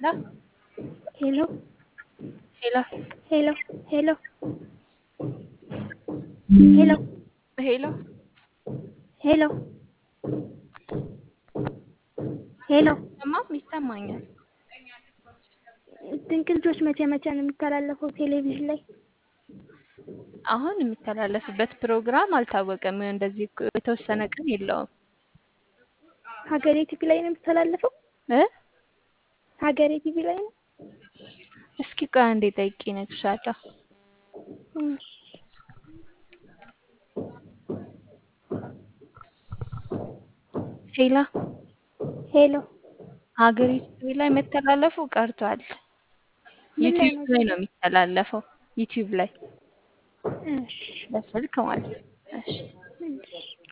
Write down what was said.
ሄሎ ሄሎ ሄሎ ሄሎ ሄሎ ሄሎ ሄሎ ሄሎ ሄሎ ሰማም ይሰማኛል። ድንቅ ልጆች መቼ መቼ ነው የሚተላለፈው ቴሌቪዥን ላይ? አሁን የሚተላለፍበት ፕሮግራም አልታወቀም። እንደዚህ እኮ የተወሰነ ቀን የለውም ሀገሬ ቲቪ ላይ ነው የሚተላለፈው? እ ሀገሬ ቲቪ ላይ ነው። እስኪ ቆይ አንዴ ጠይቄ እነግርሻለሁ። እሺ። ሄላ ሄሎ ሀገሪቱ ቲቪ ላይ መተላለፉ ቀርቷል። ምን ላይ ዩቲዩብ ነው? ላይ ነው የሚተላለፈው። ዩቲዩብ ላይ እሺ በስልክ ማለት ነው። እሺ እሺ